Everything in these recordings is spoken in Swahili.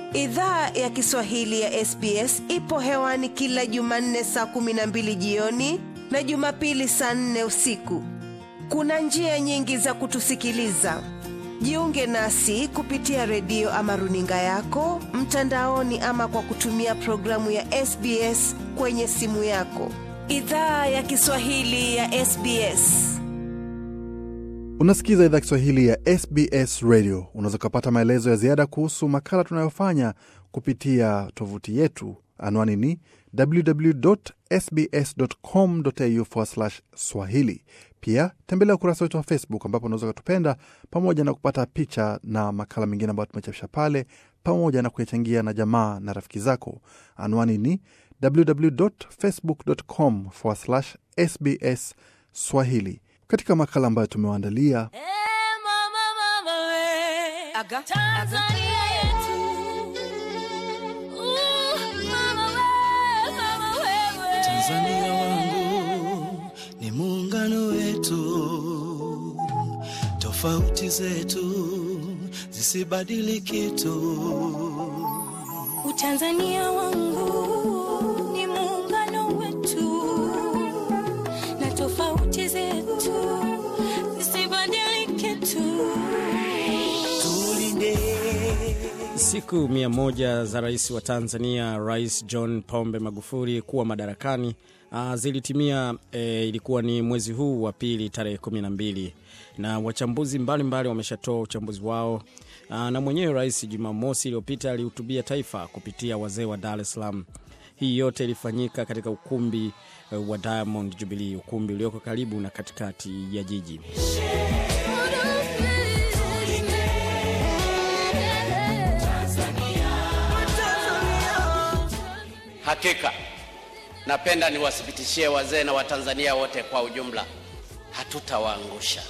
Idhaa ya Kiswahili ya SBS ipo hewani kila Jumanne saa kumi na mbili jioni na Jumapili saa nne usiku. Kuna njia nyingi za kutusikiliza. Jiunge nasi kupitia redio ama runinga yako mtandaoni, ama kwa kutumia programu ya SBS kwenye simu yako. Idhaa ya Kiswahili ya SBS. Unasikiza idhaa Kiswahili ya SBS Radio. Unaweza ukapata maelezo ya ziada kuhusu makala tunayofanya kupitia tovuti yetu. Anwani ni www.sbs.com.au swahili. Pia tembelea ukurasa wetu wa Facebook ambapo unaweza ukatupenda pamoja na kupata picha na makala mengine ambayo tumechapisha pale, pamoja na kuyachangia na jamaa na rafiki zako. Anwani ni www.facebook.com sbs swahili. Katika makala ambayo tumewaandalia Eh, mama, mama, we. Tanzania yetu. Uh, mama, we, mama, wewe. Tanzania wangu ni muungano wetu, tofauti zetu zisibadili kitu. Utanzania wangu ni muungano wetu na tofauti zetu zisibadilike tu. Tulinde Siku mia moja za rais wa Tanzania, Rais John Pombe Magufuli kuwa madarakani uh, zilitimia eh, ilikuwa ni mwezi huu wa pili tarehe kumi na mbili na wachambuzi mbalimbali wameshatoa uchambuzi wao uh, na mwenyewe rais Jumamosi iliyopita alihutubia taifa kupitia wazee wa Dar es Salaam. Hii yote ilifanyika katika ukumbi eh, wa Diamond Jubilee, ukumbi ulioko karibu na katikati ya jiji. Hakika napenda niwathibitishie wazee na Watanzania wote kwa ujumla, hatutawaangusha.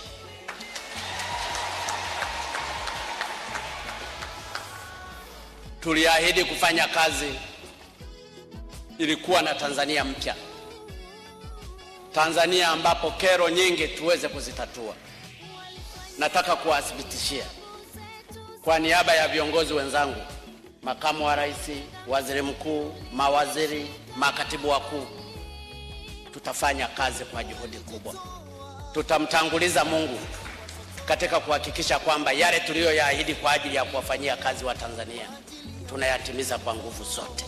Tuliahidi kufanya kazi ili kuwa na Tanzania mpya, Tanzania ambapo kero nyingi tuweze kuzitatua. Nataka kuwathibitishia kwa niaba ya viongozi wenzangu, makamu wa rais, waziri mkuu, mawaziri, makatibu wakuu, tutafanya kazi kwa juhudi kubwa. Tutamtanguliza Mungu katika kuhakikisha kwamba yale tuliyoyaahidi kwa ajili ya kuwafanyia kazi wa Tanzania tunayatimiza kwa nguvu zote.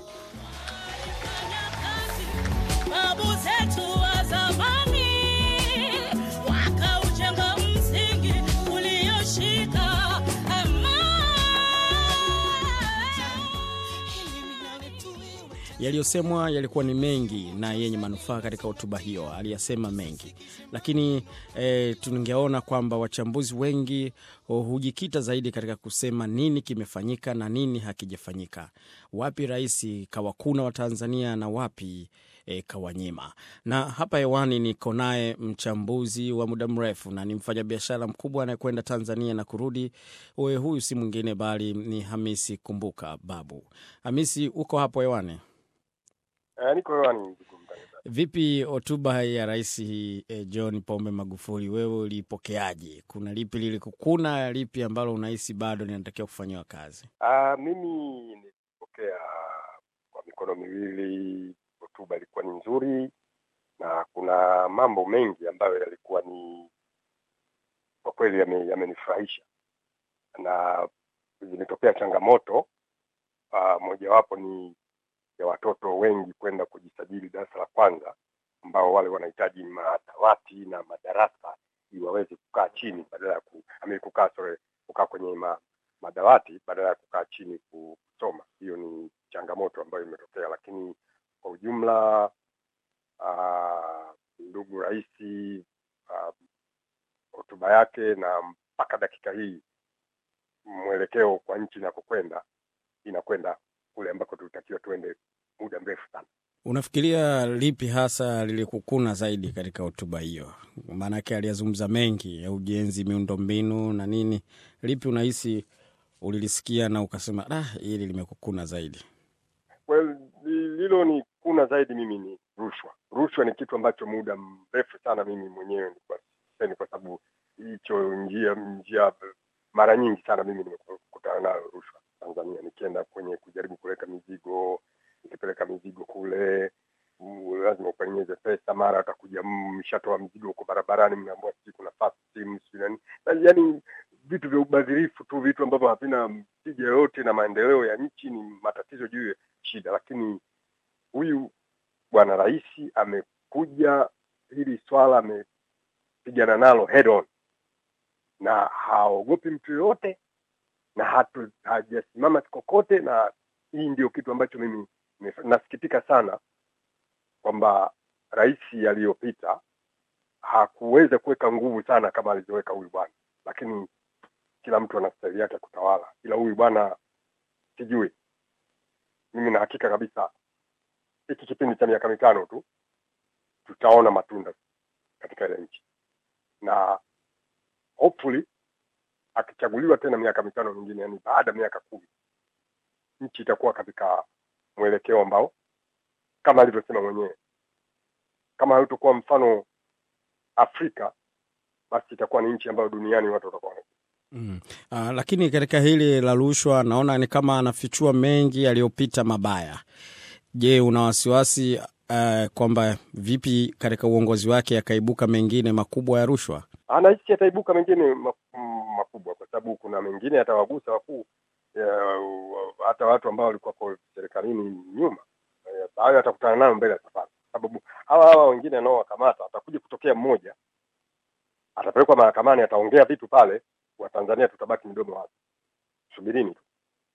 Babu zetu wa zamani wakaujenga msingi ulioshika amani. Yaliyosemwa yalikuwa ni mengi na yenye manufaa katika hotuba hiyo, aliyasema mengi, lakini e, tungeona kwamba wachambuzi wengi hu- hujikita zaidi katika kusema nini kimefanyika na nini hakijafanyika, wapi rais kawakuna Watanzania na wapi e, kawanyima. Na hapa hewani niko naye mchambuzi wa muda mrefu na ni mfanyabiashara mkubwa anayekwenda Tanzania na kurudi. Uwe huyu si mwingine bali ni Hamisi Kumbuka Babu. Hamisi, uko hapo hewani? Eh, niko hewani ndugu mtangazaji. Vipi hotuba ya Rais eh, John Pombe Magufuli, wewe ulipokeaje? Kuna lipi lilikukuna, lipi ambalo unahisi bado linatakiwa kufanyiwa kazi? Ah, mimi nilipokea kwa mikono miwili. Hotuba ilikuwa ni nzuri na kuna mambo mengi ambayo yalikuwa ni kwa kweli yame- yamenifurahisha na zimetokea changamoto. Ah, mojawapo ni ya watoto wengi kwenda kujisajili darasa la kwanza ambao wale wanahitaji madawati na madarasa ili waweze kukaa chini badala ya ku, ame kukaa sorry, kukaa kwenye ma, madawati badala ya kukaa chini kusoma. Hiyo ni changamoto ambayo imetokea, lakini kwa ujumla ah, ndugu rais ah, hotuba yake na mpaka dakika hii mwelekeo kwa nchi inakokwenda inakwenda kule ambako tulitakiwa tuende muda mrefu sana. Unafikiria lipi hasa lilikukuna zaidi katika hotuba hiyo? Maanake aliyazungumza mengi ya ujenzi, miundombinu na nini. Lipi unahisi ulilisikia na ukasema ah, hili limekukuna zaidi? Well, lilo ni kuna zaidi mimi ni rushwa. Rushwa ni kitu ambacho muda mrefu sana mimi mwenyewe nilikuwa sipendi, kwa sababu hicho njia njia mara nyingi sana mimi nimekutana nayo rushwa Tanzania. Tanzania, nikienda kwenye kujaribu kuleta mizigo, nikipeleka mizigo kule mm, lazima upenyeze pesa, mara atakuja mm, mshatoa mzigo huko barabarani, mnaambia sijui kuna fast team sijui nani, Na yaani vitu vya ubadhirifu tu, vitu ambavyo havina tija yoyote na maendeleo ya nchi, ni matatizo juu ya shida. Lakini huyu bwana rais amekuja hili swala amepigana nalo head on na haogopi mtu yoyote na hatu hajasimama kokote, na hii ndio kitu ambacho mimi nimef- nasikitika sana kwamba rais aliyopita hakuweza kuweka nguvu sana kama alivyoweka huyu bwana, lakini kila mtu ana staili yake ya kutawala, ila huyu bwana sijui. Mimi na hakika kabisa hiki kipindi cha miaka mitano tu tutaona matunda katika ile nchi na hopefully akichaguliwa tena miaka mitano mingine, yani baada ya miaka kumi, nchi itakuwa katika mwelekeo ambao kama alivyosema mwenyewe, kama hautakuwa mfano Afrika, basi itakuwa ni nchi ambayo duniani watu watakuwa wana- Mm. Uh, lakini katika hili la rushwa naona ni kama anafichua mengi yaliyopita mabaya. Je, una wasiwasi uh, kwamba vipi katika uongozi wake yakaibuka mengine makubwa ya rushwa? anahisi ataibuka mengine ma- m- makubwa, kwa sababu kuna mengine yatawagusa wakuu ya, hata watu ambao walikuwa kwa serikalini nyuma, Eh, hayo atakutana nayo mbele ya safari, sababu hawa hawa wengine anaowakamata atakuja kutokea mmoja, atapelekwa mahakamani, ataongea vitu pale, Watanzania tutabaki midomo wazi, subirini tu,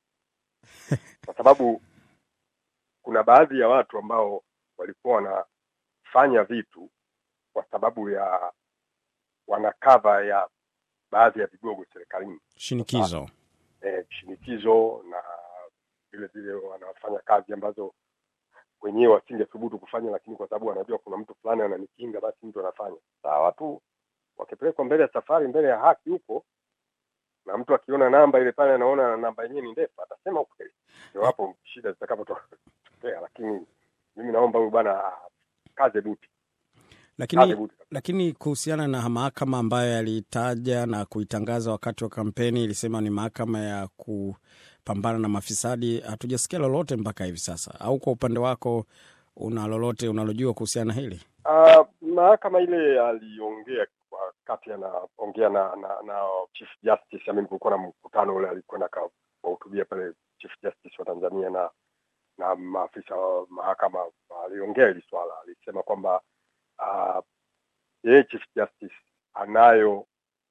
kwa sababu kuna baadhi ya watu ambao walikuwa wanafanya vitu kwa sababu ya wana cover ya baadhi ya vigogo serikalini Shinikizo. eh, shinikizo na vile vile wanafanya kazi ambazo wenyewe wasingethubutu kufanya, lakini kwa sababu wanajua kuna mtu fulani ananikinga, basi mtu anafanya. Saa watu wakipelekwa mbele ya safari, mbele ya haki huko, na mtu akiona namba ile pale, anaona namba yenyewe ni ndefu, atasema ukweli. Ndio hapo shida zitakapotokea, lakini mimi naomba huyu bwana ah, kaze buti, kaze Lakini buti. lakini kuhusiana na mahakama ambayo yalitaja na kuitangaza wakati wa kampeni, ilisema ni mahakama ya kupambana na mafisadi, hatujasikia lolote mpaka hivi sasa. Au kwa upande wako una lolote unalojua kuhusiana na hili? Uh, mahakama ile aliongea wakati anaongea na, na na Chief Justice. I mean, kulikuwa na mkutano ule alikwenda akawahutubia pale Chief Justice wa Tanzania na na maafisa wa mahakama, aliongea hili swala, alisema kwamba uh, yeye Chief Justice anayo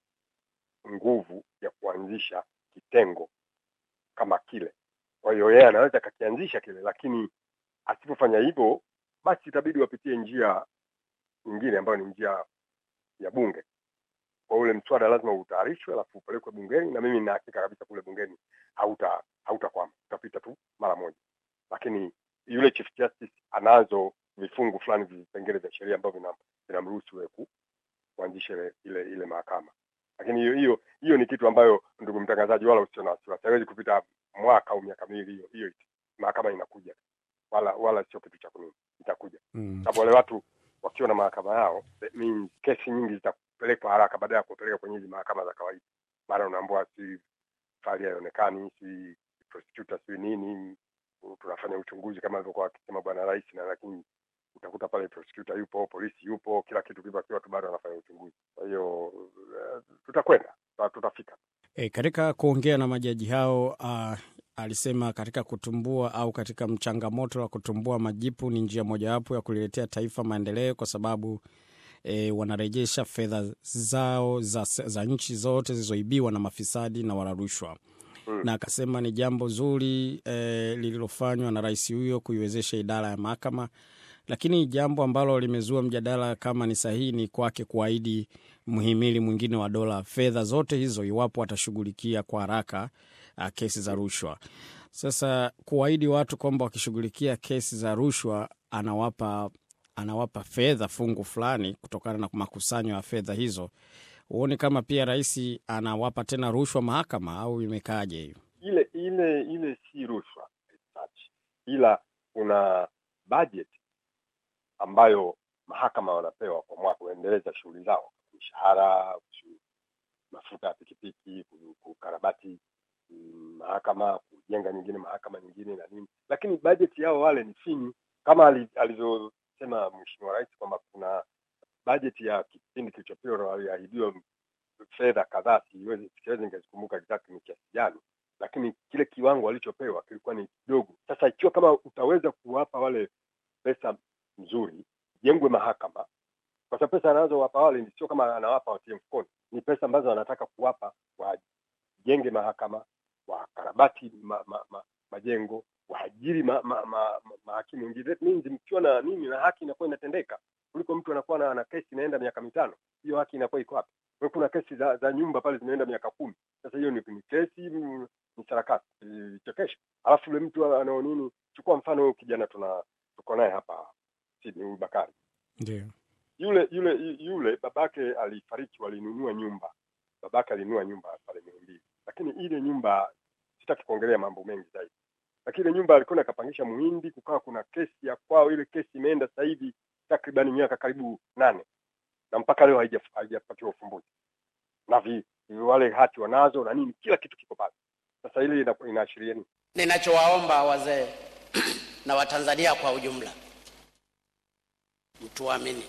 nguvu ya kuanzisha kitengo kama kile. Kwa hiyo yeye anaweza akakianzisha kile, lakini asipofanya hivyo, basi itabidi wapitie njia nyingine ambayo ni njia ya bunge. Kwa ule mswada lazima utayarishwe, alafu upelekwe bungeni, na mimi nina hakika kabisa kule bungeni hauta hautakwama, utapita tu mara moja. Lakini yule Chief Justice anazo vifungu fulani, vipengele vya sheria ambavyo vinam- vinamruhusu yeye ku- kuanzisha ile, ile ile mahakama. Lakini hiyo hiyo hiyo ni kitu ambayo, ndugu mtangazaji, wala usio na wasiwasi, haiwezi kupita mwaka au miaka miwili, hiyo hiyo mahakama inakuja, wala wala sio kitu cha kunini, itakuja Mm. sababu wale watu wakiwa na mahakama yao that means kesi nyingi zitapelekwa haraka baada ya kupeleka kwenye hizi mahakama za kawaida. Mara unaambua si fali haionekani, si prosecutor, si nini, tunafanya uchunguzi kama alivyokuwa akisema bwana rais, na lakini utakuta pale prosecutor yupo, polisi yupo, kila kitu kipo, akiwa tu bado anafanya uchunguzi. Kwa hiyo uh, tutakwenda tuta- tutafika. E, katika kuongea na majaji hao uh, alisema katika kutumbua au katika mchangamoto wa kutumbua majipu ni njia mojawapo ya kuliletea taifa maendeleo kwa sababu e, wanarejesha fedha zao za, za nchi zote zilizoibiwa na mafisadi na wala rushwa Mm. na akasema ni jambo zuri e, lililofanywa na rais huyo kuiwezesha idara ya mahakama, lakini jambo ambalo limezua mjadala kama ni sahihi ni kwake kuahidi mhimili mwingine wa dola fedha zote hizo iwapo atashughulikia kwa haraka uh, kesi za rushwa. Sasa kuahidi watu kwamba wakishughulikia kesi za rushwa anawapa anawapa fedha fungu fulani kutokana na makusanyo ya fedha hizo, huoni kama pia rais anawapa tena rushwa mahakama au imekaaje hiyo? ile ile ile si rushwa as such. ila kuna budget ambayo mahakama wanapewa kwa mwaka kuendeleza shughuli zao, mishahara, shu- mafuta ya pikipiki, ku- kukarabati mm, mahakama, jenga nyingine mahakama nyingine na nini, lakini bajeti yao wale ni finyu, kama ali- alivyosema Mheshimiwa Rais kwamba kuna bajeti ya kipindi kilichopita waliahidiwa fedha kadhaa, siwezi siwezi nikazikumbuka exactly ni kiasi gani, lakini kile kiwango walichopewa kilikuwa ni kidogo. Sasa ikiwa kama utaweza kuwapa wale pesa nzuri, jengwe mahakama, kwa sababu pesa anazowapa wale ni sio kama anawapa watie mfukoni, ni pesa ambazo anataka kuwapa wajenge mahakama, wakarabati ma, ma, ma, majengo, waajiri ma, ma, ma, ma, mahakimu wengine. That means mkiwa na nini na haki inakuwa inatendeka kuliko mtu anakuwa na, na kesi inaenda miaka mitano. Hiyo haki inakuwa iko wapi? Kwa hiyo kuna kesi za, za nyumba pale zimeenda miaka kumi. Sasa hiyo ni, ni kesi mm, ni sarakasi vichekesho. Alafu yule mtu anao nini, chukua mfano huyu kijana tuna tuko naye hapa Sydney, huyu Bakari Ndio. yule yule yule babake alifariki, walinunua nyumba. Babake alinunua nyumba pale Muhimbili, lakini ile nyumba, sitaki kuongelea mambo mengi zaidi, lakini ile nyumba alikuwa akapangisha Muhindi, kukawa kuna kesi ya kwao. Ile kesi imeenda sasa hivi takriban miaka karibu nane na mpaka leo haija- haijapatiwa ufumbuzi, na vi, wale hati wanazo na nini, kila kitu kiko pale. Sasa ile ina- inaashiria nini? Ninachowaomba wazee na Watanzania kwa ujumla, mtuamini,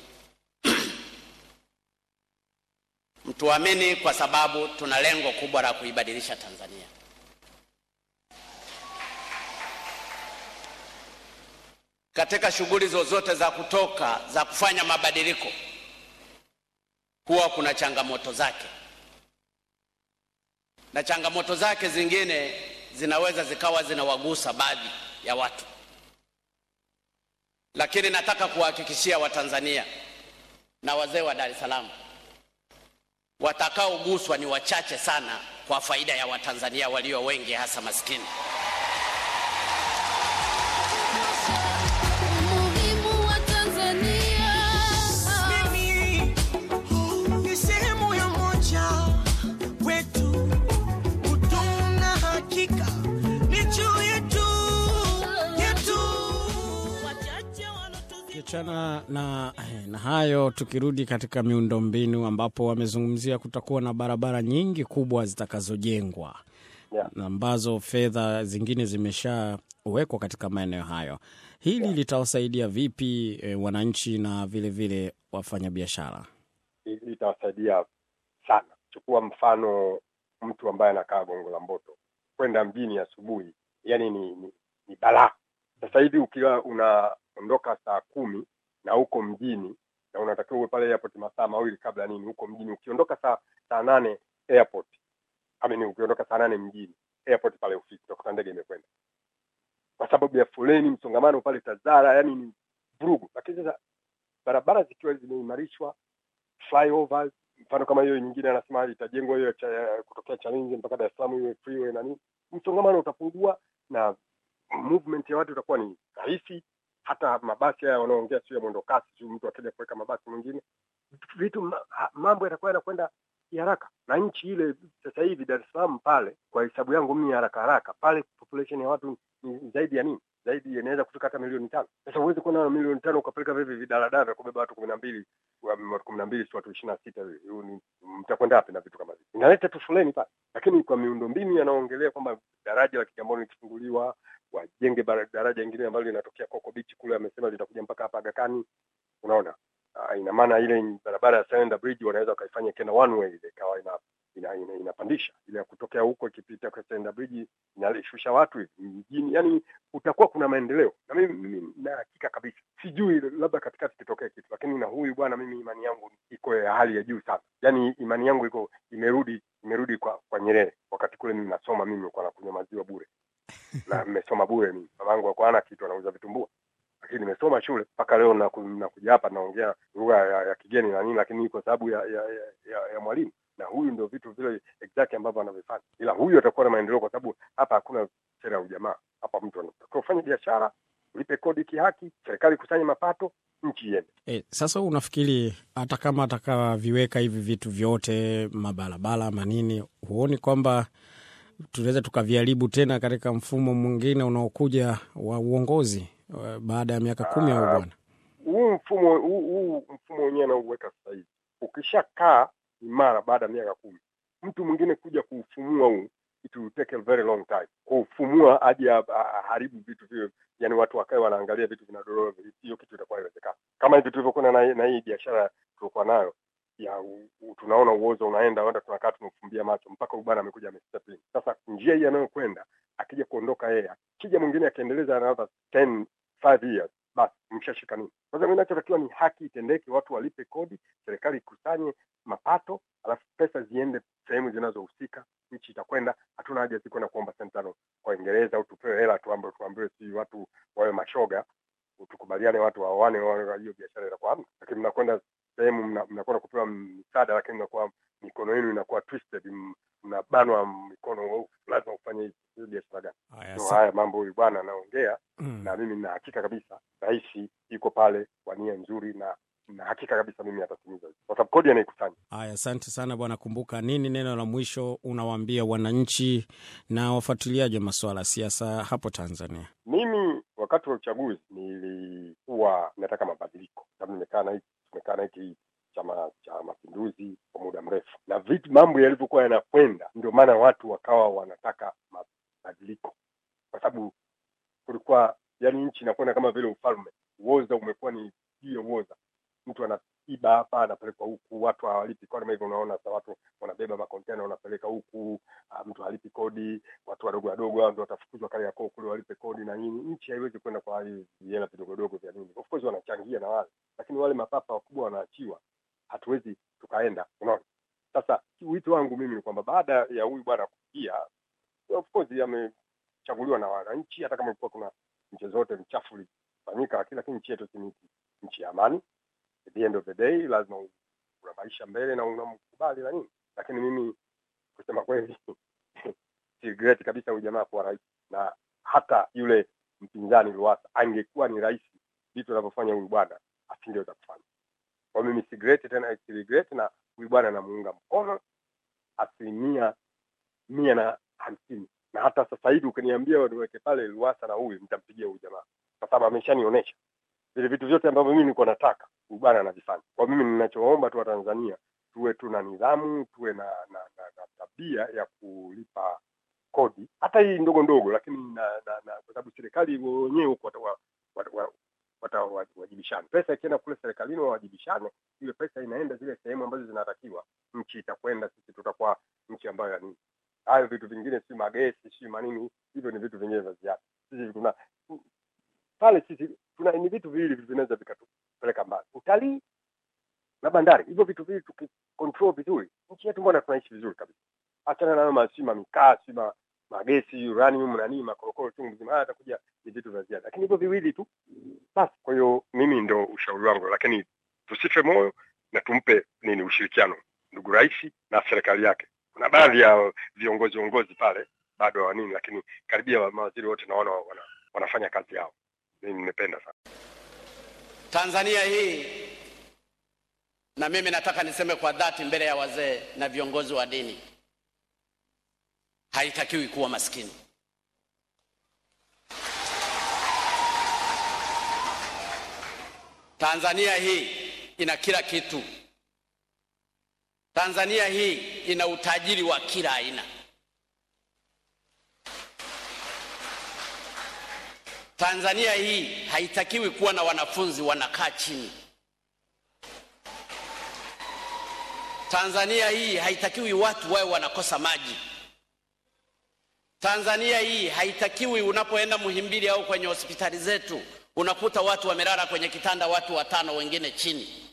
mtuamini kwa sababu tuna lengo kubwa la kuibadilisha Tanzania. Katika shughuli zozote za kutoka za kufanya mabadiliko, huwa kuna changamoto zake, na changamoto zake zingine zinaweza zikawa zinawagusa baadhi ya watu, lakini nataka kuwahakikishia Watanzania na wazee wa Dar es Salaam, watakaoguswa ni wachache sana, kwa faida ya Watanzania walio wengi, hasa maskini. Umuhimu wa Tanzania. Mimi ni sehemu ya moja wetu, utuna hakika ni juu yetu yetu. Wachache walotu Kiachana na, na hayo, tukirudi katika miundombinu ambapo wamezungumzia kutakuwa na barabara nyingi kubwa zitakazojengwa Yeah. na ambazo fedha zingine zimeshawekwa katika maeneo hayo. Hili litawasaidia vipi e, wananchi na vilevile wafanyabiashara? Hili litawasaidia sana. Chukua mfano mtu ambaye anakaa Gongo la Mboto kwenda mjini asubuhi, yani ni, ni, ni balaa. Sasa hivi ukiwa unaondoka saa kumi na uko mjini na unatakiwa uwe pale airport masaa mawili kabla nini, huko mjini ukiondoka saa saa nane airport I mean, ukiondoka saa nane mjini airport pale ufiki utakuta ndege imekwenda kwa sababu ya foleni, msongamano pale Tazara, yani ni vurugu. Lakini sasa barabara zikiwa zimeimarishwa flyovers mfano kama hiyo nyingine anasema itajengwa hiyo cha, kutokea Chalinze mpaka Dar es Salaam iwe freeway na nini, msongamano utapungua na movement ya watu itakuwa ni rahisi. Hata mabasi haya wanaoongea sio ya mwendo kasi, sio mtu akija kuweka mabasi mwingine, vitu ma, ha- mambo yatakuwa yanakwenda haraka, na nchi ile sasa hivi Dar es Salaam pale, kwa hesabu yangu mimi haraka haraka pale, population ya watu ni zaidi ya nini zaidi inaweza kufika hata milioni tano. Sasa huwezi kuwa na milioni tano ukapeleka vivi vidaladala vya kubeba watu kumi na mbili wa- watu kumi na mbili si watu ishirini na sita hiyo ni- mtakwenda wapi na vitu kama hivi? Inaleta tu foleni pale, lakini kwa miundombinu yanaongelea kwamba daraja la Kigamboni likifunguliwa, wajenge bara- daraja ingine ambalo linatokea Coco Beach kule, amesema litakuja mpaka hapa Aga Khan. Unaona, Ah, ina maana ile barabara ya Selander Bridge wanaweza wakaifanya tena one way ile ikawa ina, ina, ina, inapandisha ile ya kutokea huko ikipita kwa Selander Bridge inashusha watu hivi mjini, yani kutakuwa kuna maendeleo, na mimi, mimi na hakika kabisa, sijui labda katikati kitokee kitu, lakini na huyu bwana, mimi imani yangu iko ya hali ya juu sana, yani imani yangu iko imerudi imerudi kwa kwa Nyerere. Wakati kule mimi nasoma, mimi nilikuwa nakunywa maziwa bure na nimesoma bure mimi, mamangu alikuwa hana kitu, anauza vitumbua lakini nimesoma shule mpaka leo naku- nakuja hapa naongea lugha ya, ya kigeni na nini, lakini ni kwa sababu ya, ya, ya, ya, ya mwalimu na huyu ndio vitu vile exactly ambavyo anavyofanya, ila huyu atakuwa na maendeleo kwa sababu hapa hakuna sera ya ujamaa. Hapa mtu anatakiwa ufanye biashara, ulipe kodi kihaki, serikali ikusanye mapato, nchi iende. E, sasa unafikiri hata kama atakaviweka hivi vitu vyote mabarabara manini, huoni kwamba tunaweza tukaviharibu tena katika mfumo mwingine unaokuja wa uongozi uh, baada ya miaka kumi au bwana? huu mfumo huu, huu mfumo wenyewe anauweka sasa hivi, ukishakaa imara baada ya miaka kumi, mtu mwingine kuja kuufumua huu it will take a very long time kufumua aje a- a- aharibu vitu vile yani watu wakae wanaangalia vitu vinadorora hiyo kitu itakuwa haiwezekana kama hivi tulivyokuwa na, na hii biashara tulikuwa nayo ya u, u, tunaona uozo unaenda enda tunakaa tumefumbia macho mpaka huyu bwana amekuja amestep in sasa njia hii anayokwenda akija kuondoka yeye akija mwingine akiendeleza another 10 five years basi mshashika nini sasa mi nachotakiwa ni haki itendeke watu walipe kodi serikali ikusanye mapato alafu pesa ziende sehemu zinazohusika nchi itakwenda hatuna haja si kwenda kuomba senti tano kwa Uingereza au tupewe hela tuambiwe tuambiwe si watu wawe mashoga tukubaliane watu waoane waone hiyo biashara itakuwa hamna lakini mnakwenda sehemu mna- mnakwenda kupewa msaada lakini mnakuwa mikono yenu inakuwa twisted m- mnabanwa mikono "Oh, lazima ufanye hivi hiyo biashara gani Haya, so sa- haya mambo huyu bwana anaongea Mm. na mimi nina hakika kabisa rais yuko pale kwa nia nzuri na na hakika kabisa mimi atatimiza hivyo. kwa sababu kodi anaikusanya Haya, asante sana bwana Kumbuka. Nini neno la mwisho unawaambia wananchi na wafuatiliaji wa masuala ya siasa hapo Tanzania? mimi wakati wa uchaguzi nilikuwa nataka mabadiliko sababu nimekaa na hiki tumekaa na hiki chama cha mapinduzi kwa muda mrefu na vitu mambo yalivyokuwa yanakwenda ndio maana watu wakawa wanataka mabadiliko kwa sababu kulikuwa yani nchi inakwenda kama vile ufalme uoza umekuwa ni juu ya uoza mtu anaiba hapa anapelekwa huku watu hawalipi kodi kama hivyo unaona sasa watu wanabeba makontena wanapeleka huku ah, mtu halipi kodi watu wadogo wadogo hao ndio watafukuzwa Kariakoo kule walipe kodi na nini. Nchi haiwezi kwenda kwa hivi vihela vidogodogo vya nini. Of course wanachangia na wale, lakini wale mapapa wakubwa wanaachiwa, hatuwezi tukaenda. Unaona, sasa wito wangu mimi ni kwamba baada ya huyu bwana kufikia, of course amechaguliwa na wananchi, hata kama ilikuwa kuna nchi zote mchafu ulifanyika, lakini lakini nchi yetu si ni nchi ya amani. At the end of the day lazima una maisha mbele na unamkubali na nini, lakini mimi kusema kweli si regret kabisa huyu jamaa kuwa rais na hata yule mpinzani Lowassa angekuwa ni rais, vitu anavyofanya huyu bwana asingeweza kufanya. Kwa mimi si regret tena, si regret, na huyu bwana namuunga mkono asilimia mia na hamsini na hata sasa hivi ukiniambia niweke pale Lowassa na huyu, nitampigia huyu jamaa kwa sababu ameshanionyesha vile vitu vyote ambavyo mimi nilikuwa nataka huyu bwana anavifanya. Kwa mimi ninachoomba tu Watanzania tuwe tuna nidhamu, tuwe na, na, na, na tabia ya kulipa kodi hata hii ndogo ndogo, lakini na, na, na kwa sababu serikali wenyewe huko wata- wata- wa- watawajibishana. Pesa ikienda kule serikalini wawajibishane, ile pesa inaenda zile sehemu ambazo zinatakiwa, nchi itakwenda, sisi tutakuwa nchi ambayo ya nini. Hayo vitu vingine, si magesi, si manini, hivyo ni vitu vingine vya ziada. Sisi tuna pale, sisi tuna ni vitu viwili vinaweza vikatupeleka mbali, utalii na bandari. Hivyo vitu viwili tukicontrol vizuri, nchi yetu mbona tunaishi vizuri kabisa. Achana nayo masima mikaa, si ma magesi, uranium na nini, makorokoro chungu mzima, haya yatakuja ni vitu vya ziada, lakini hivyo viwili tu basi. Kwa hiyo mimi ndo ushauri wangu, lakini tusife moyo na tumpe nini ushirikiano ndugu rais na serikali yake. Kuna baadhi ya viongozi viongozi pale bado wa nini, lakini karibia wa- mawaziri wote naona wana, wanafanya kazi yao. Mimi nimependa sana. Tanzania hii, na mimi nataka niseme kwa dhati mbele ya wazee na viongozi wa dini, haitakiwi kuwa maskini. Tanzania hii ina kila kitu. Tanzania hii ina utajiri wa kila aina. Tanzania hii haitakiwi kuwa na wanafunzi wanakaa chini. Tanzania hii haitakiwi watu wawe wanakosa maji. Tanzania hii haitakiwi unapoenda Muhimbili au kwenye hospitali zetu unakuta watu wamelala kwenye kitanda, watu watano, wengine chini.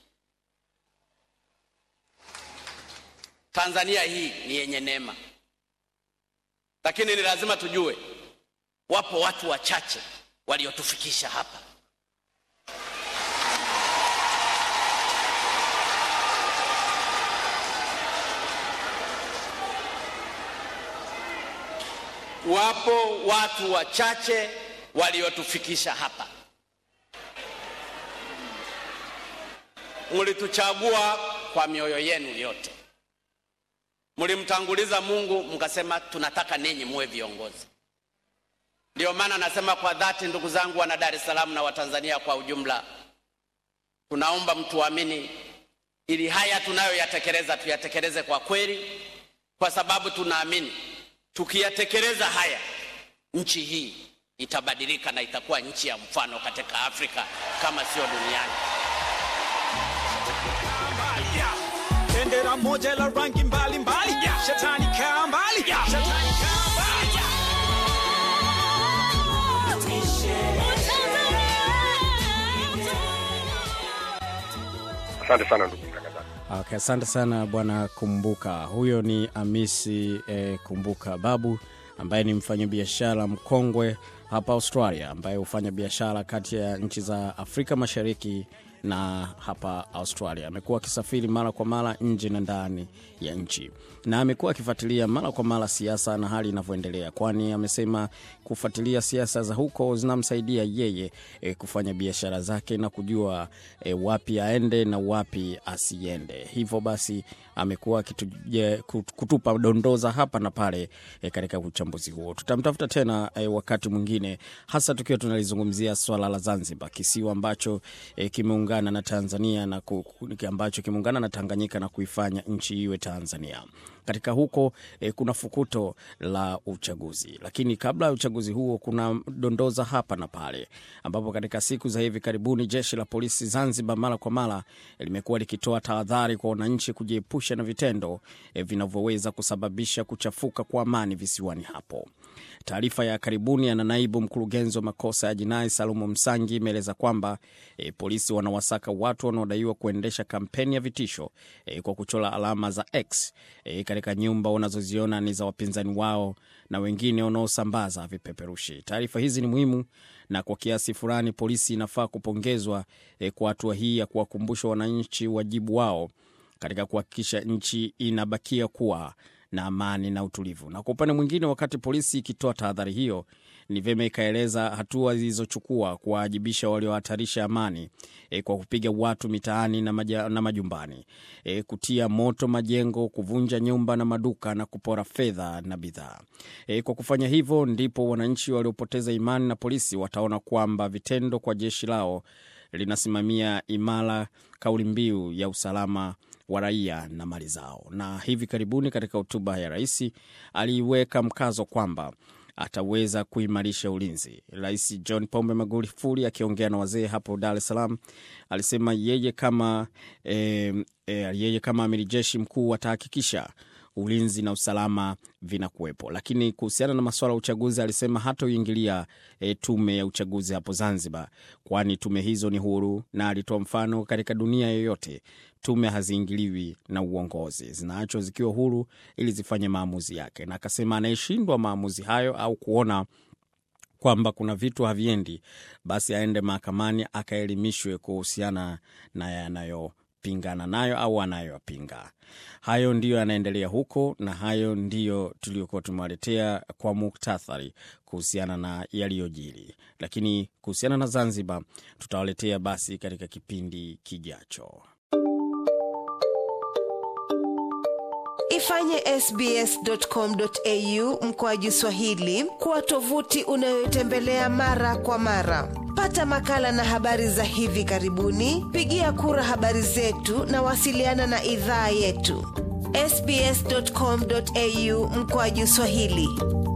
Tanzania hii ni yenye neema, lakini ni lazima tujue wapo watu wachache waliotufikisha hapa. Wapo watu wachache waliotufikisha hapa. Mlituchagua kwa mioyo yenu yote, mlimtanguliza Mungu, mkasema tunataka ninyi muwe viongozi. Ndio maana nasema kwa dhati, ndugu zangu wana Dar es Salaam na Watanzania kwa ujumla, tunaomba mtuamini, ili haya tunayoyatekeleza tuyatekeleze kwa kweli, kwa sababu tunaamini Tukiyatekeleza haya, nchi hii itabadilika na itakuwa nchi ya mfano katika Afrika kama sio duniani. bendera moja la rangi mbalimbali shetani kaa mbali shetani kaa mbali Asante sana ndugu mtangazaji. Okay, asante sana bwana Kumbuka. Huyo ni Amisi eh, Kumbuka Babu ambaye ni mfanyabiashara mkongwe hapa Australia, ambaye hufanya biashara kati ya nchi za Afrika Mashariki na hapa Australia. Amekuwa akisafiri mara kwa mara nje na ndani ya nchi, na amekuwa akifuatilia mara kwa mara siasa na hali inavyoendelea, kwani amesema kufuatilia siasa za huko zinamsaidia yeye e, kufanya biashara zake na kujua e, wapi aende na wapi asiende. Hivyo basi amekuwa akituje- kut- kutupa dondoza hapa na pale e, katika uchambuzi huo. Tutamtafuta tena e, wakati mwingine, hasa tukiwa tunalizungumzia swala la Zanzibar, kisiwa ambacho e, kimeungana na Tanzania na ku, ku- ambacho kimeungana na Tanganyika na kuifanya nchi iwe Tanzania. Katika huko e, kuna fukuto la uchaguzi, lakini kabla ya uchaguzi huo kuna dondoza hapa na pale, ambapo katika siku za hivi karibuni jeshi la polisi Zanzibar mara kwa mara limekuwa likitoa tahadhari kwa wananchi kujiepusha na vitendo e, vinavyoweza kusababisha kuchafuka kwa amani visiwani hapo. Taarifa ya karibuni ya naibu mkurugenzi wa makosa ya jinai Salumu Msangi imeeleza kwamba e, polisi wanawasaka watu wanaodaiwa kuendesha kampeni ya vitisho e, kwa kuchora alama za X e, katika nyumba wanazoziona ni za wapinzani wao na wengine wanaosambaza vipeperushi. Taarifa hizi ni muhimu na kwa kiasi fulani polisi inafaa kupongezwa e, kwa hatua hii ya kuwakumbusha wananchi wajibu wao katika kuhakikisha nchi inabakia kuwa na amani na utulivu. Na kwa upande mwingine, wakati polisi ikitoa tahadhari hiyo, ni vyema ikaeleza hatua zilizochukua kuwaajibisha waliohatarisha amani e, kwa kupiga watu mitaani na, maja, na majumbani e, kutia moto majengo, kuvunja nyumba na maduka na kupora fedha na bidhaa. E, kwa kufanya hivyo, ndipo wananchi waliopoteza imani na polisi wataona kwamba vitendo kwa jeshi lao linasimamia imara kauli mbiu ya usalama wa raia na mali zao. Na hivi karibuni katika hotuba ya rais aliiweka mkazo kwamba ataweza kuimarisha ulinzi. Rais John Pombe Magufuli akiongea na wazee hapo Dar es Salaam alisema yeye kama, e, e, yeye kama amiri jeshi mkuu atahakikisha ulinzi na usalama vinakuwepo. Lakini kuhusiana na masuala ya uchaguzi alisema hatoingilia e, tume ya uchaguzi hapo Zanzibar, kwani tume hizo ni huru, na alitoa mfano katika dunia yoyote tume haziingiliwi na uongozi, zinaachwa zikiwa huru ili zifanye maamuzi yake, na akasema anayeshindwa maamuzi hayo au kuona kwamba kuna vitu haviendi, basi aende mahakamani akaelimishwe kuhusiana na yanayopingana nayo au anayoyapinga. Hayo ndiyo yanaendelea huko, na hayo ndiyo tuliokuwa tumewaletea kwa muktathari kuhusiana na yaliyojiri, lakini kuhusiana na Zanzibar tutawaletea basi katika kipindi kijacho. Ifanye sbs.com.au mkoaji Swahili kuwa tovuti unayotembelea mara kwa mara. Pata makala na habari za hivi karibuni, pigia kura habari zetu na wasiliana na idhaa yetu sbs.com.au mkoaji Swahili.